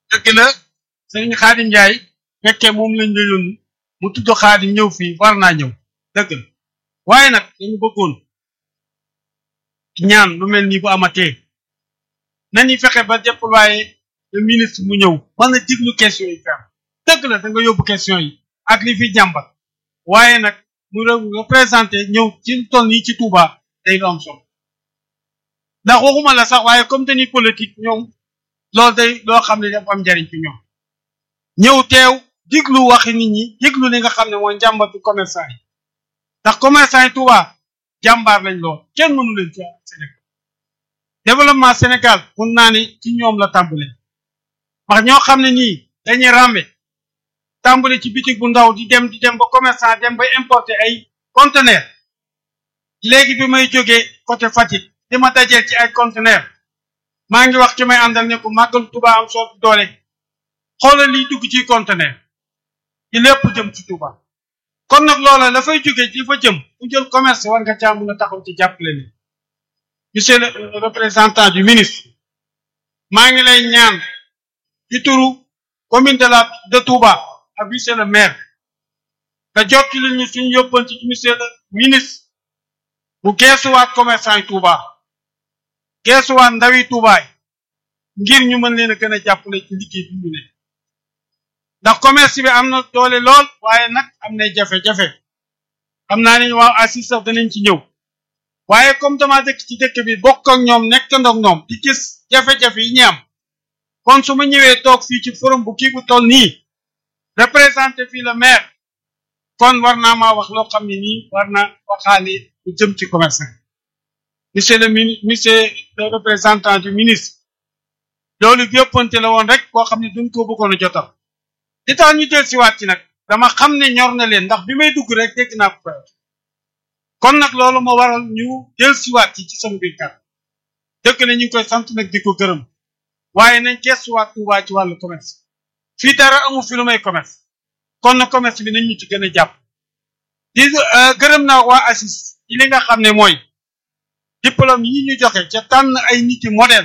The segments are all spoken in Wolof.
dëgg la sëriñ Xaadim Njaay fekkee moom lañ la yónni mu tudd Xaadim ñëw fii war naa ñëw dëgg la waaye nag dañu bëggoon ñaan lu mel nii bu amatee nañu fexe ba déployer le ministre mu ñëw mën na diglu question yi fi am dëgg la da nga yóbbu question yi ak li fi jàmbat waaye nag mu représenté ñëw ci toll nii ci Touba day lu am solo ndax waxuma la sax waaye comme dañuy politique ñoom loolu day loo xam ne dafa am njariñ ci ñoom ñëw teew diglu waxi nit ñi diglu li nga xam ne mooy njàmbatu commerçant yi ndax commerçant yi Touba jàmbaar lañ lool kenn mënu leen ci Sénégal développement Sénégal mun naa ni ci ñoom la tàmbale wax ñoo xam ne nii dañuy ràmbe tàmbale ci bitig bu ndaw di dem di dem ba commerçant dem ba importer ay conteneur léegi bi may jógee côté Fatick di ma dajeel ci ay conteneur maa ngi wax ci may àndal ne ko màggal Touba am soo doole xoolal liy dugg ci conteneur ci lépp jëm ci Touba kon nag loola la fay jóge ci fa jëm ku jël commerce war nga caa mën a taxaw ci jàppale ni monsieur le représentant du ministre maa ngi lay ñaan ci turu commune de la de Touba ak monsieur le maire nga jot ci ñu suñu yóbbanti ci monsieur le ministre bu geesuwaat commerçant yi Touba geesuwaat ndawi Touba yi ngir ñu mën leen a gën a jàppale ci liggéey bi ñu ne ndax commerce bi am na doole lool waaye nag am na jafe-jafe xam naa ne waaw assis sax danañ ci ñëw waaye comme dama dëkk ci dëkk bi bokk ak ñoom nekk ndox ñoom di gis jafe-jafe yi ñi am kon su ma ñëwee toog fii ci forum bu kii bu toll nii représenté fii le maire kon war naa maa wax loo xam ne nii war na waxaale lu jëm ci commerçant monsieur le ministre monsieur le représentant du ministre loolu yëppante la woon rek koo xam ne duñ ko bëggoon a jotal li tax ñu del siwaat ci nag dama xam ne ñor na leen ndax bi may dugg rek dégg naa ko kon nag loolu moo waral ñu del siwaat ci ci sama biir kàr dëkk na ñu ngi koy sant nag di ko gërëm waaye nañ gestuwaat Touba ci wàllu commerce fii dara amu fi lu may commerce kon na commerce bi nañ ñu ci gën a jàpp di gërëm naa waa ACIS ci li nga xam ne mooy diplôme yi ñu joxe ca tànn ay nit yi modèle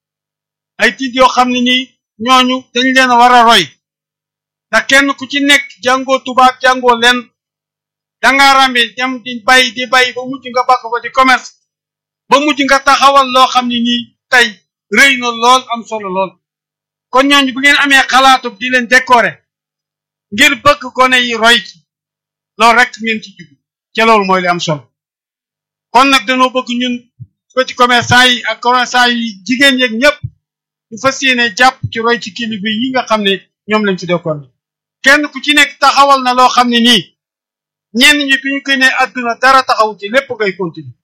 ay tiit yoo xam ne nii ñooñu dañ leen a war a roy ndax kenn ku ci nekk jàngoo tubaab jàngoo leen danga rambe dem di bay di bay ba mujj nga bakk ko di commerce ba mujj nga taxawal loo xam ne nii tey rëy na lool am solo lool kon ñooñu bu ngeen amee xalaatu di leen décorer ngir bëgg gone yi roy ci loolu rek ngeen ci jug ca loolu mooy li am solo kon nag dañoo bëgg ñun petit commerçant yi ak commerçant yi jigéen yeeg ñëpp ñu fas yéene jàpp ci roy ci kilifa yi nga xam ne ñoom lañ ci décorer kenn ku ci nekk taxawal na loo xam ne nii ñenn ñi bi ñu koy ne àdduna dara taxaw ci lépp ngay continuer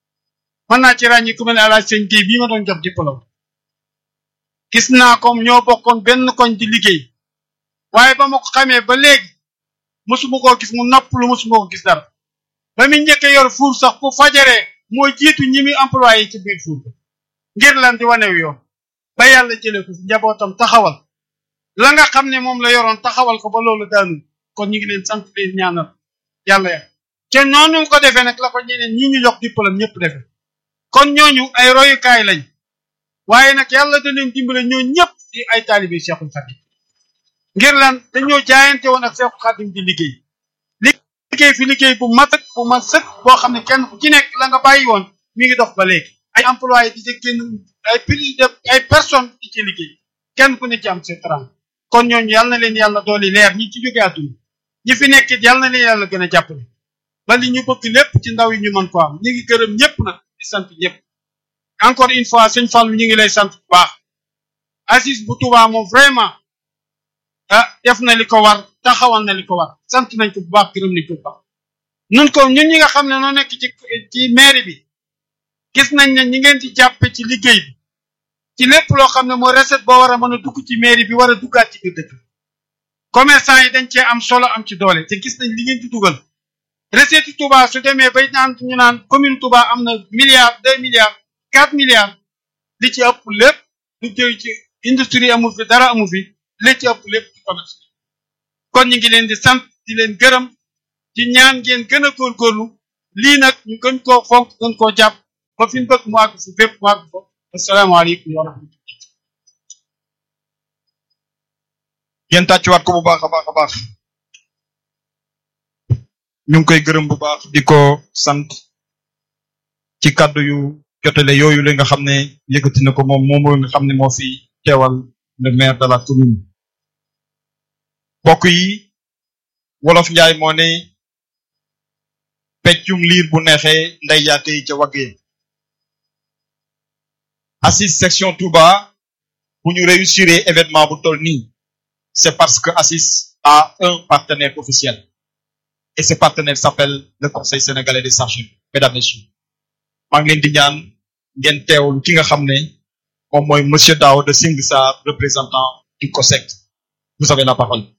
mën naa ci ràññi ku mel ne alaaj sëñ Guèye bii ma doon jox diplôme gis naa comme ñoo bokkoon benn koñ di liggéey waaye ba ma ko xamee ba léegi mosuma koo gis mu noppalu mosuma ko gis dara ba mu njëkk yor fuur sax bu fajaree moo jiitu ñi muy employé ci biir fuur ngir lan di wanew yoon ba yàlla jëlee ko ci njabootam taxawal la nga xam ne moom la yoroon taxawal ko ba loolu daanu kon ñu ngi leen sant leen ñaanal yàlla ya te noonu ko defee nag la ko ñeneen ñi ñu jox diplôme ñëpp defee kon ñooñu ay royukaay lañ waaye nag yàlla da leen dimbale ñoo ñëpp di ay taalibe Cheikhul Khadim ngir lan dañoo jaayante woon ak Cheikhul Khadim di liggéey liggéey fi liggéey bu mat ak bu mat sëkk boo xam ne kenn ku ci nekk la nga bàyyi woon mi ngi dox ba léegi ay employé di ci génn ay prix de ay personnes di ci liggéey kenn ku ne ci am c'est kon ñooñu yàlla na leen yàlla dooli leer ñi ci jóge àdduna ñi fi nekk it yàlla na leen yàlla gën a jàppale ba li ñu bëgg lépp ci ndaw yi ñu mën ko am ñu ngi gërëm ñëpp nag di sant ñëpp encore une fois sëñ Fall ñu ngi lay sant bu baax Aziz bu Touba moom vraiment ah def na li ko war taxawal na li ko war sant nañ ko bu baax gërëm nañ ko bu baax nun ko ñun ñi nga xam ne noo nekk ci ci mairie bi gis nañ ne ñi ngeen di jàppe ci liggéey bi ci lépp loo xam ne mooy recette boo war a mën a dugg ci mairie bi war a duggaat ci biir dëkk commerçant yi dañ cee am solo am ci doole te gis nañ li ngeen di dugal recette yi Touba su demee bay naan ñu naan commune Touba am na milliards deux milliards quatre milliards li ci ëpp lépp lu jëy ci industrie amu fi dara amu fi li ci ëpp lépp ci commerce kon ñu ngi leen di sant di leen gërëm ci ñaan ngeen gën a góorgóorlu lii nag ñu gën koo fonk gën koo jàpp ba fi ñu bëgg mu àgg fu fépp mu àgg fa asalaamaaleykum wa rahmatulah ngeen tàccuwaat ko bu baax a baax a baax ñu ngi koy gërëm bu baax di ko sant ci kàddu yu jotale yooyu la nga xam ne yëkkati na ko moom moom nga xam ne moo fi teewal le maire de la commune mbokk yi wolof njaay moo ne peccum liir bu neexee nday yaate yi ca waggee assise section Touba bu ñu réussir événement bu toll nii c'est parce que assise a un partenaire officiel et ce partenaire s'appelle le conseil sénégalais des chargeurs mesdames messieurs maa ngi leen di ñaan ngeen teewul ki nga xam ne moom mooy monsieur Daouda Singh Sarr représentant du COSEC vous avez la parole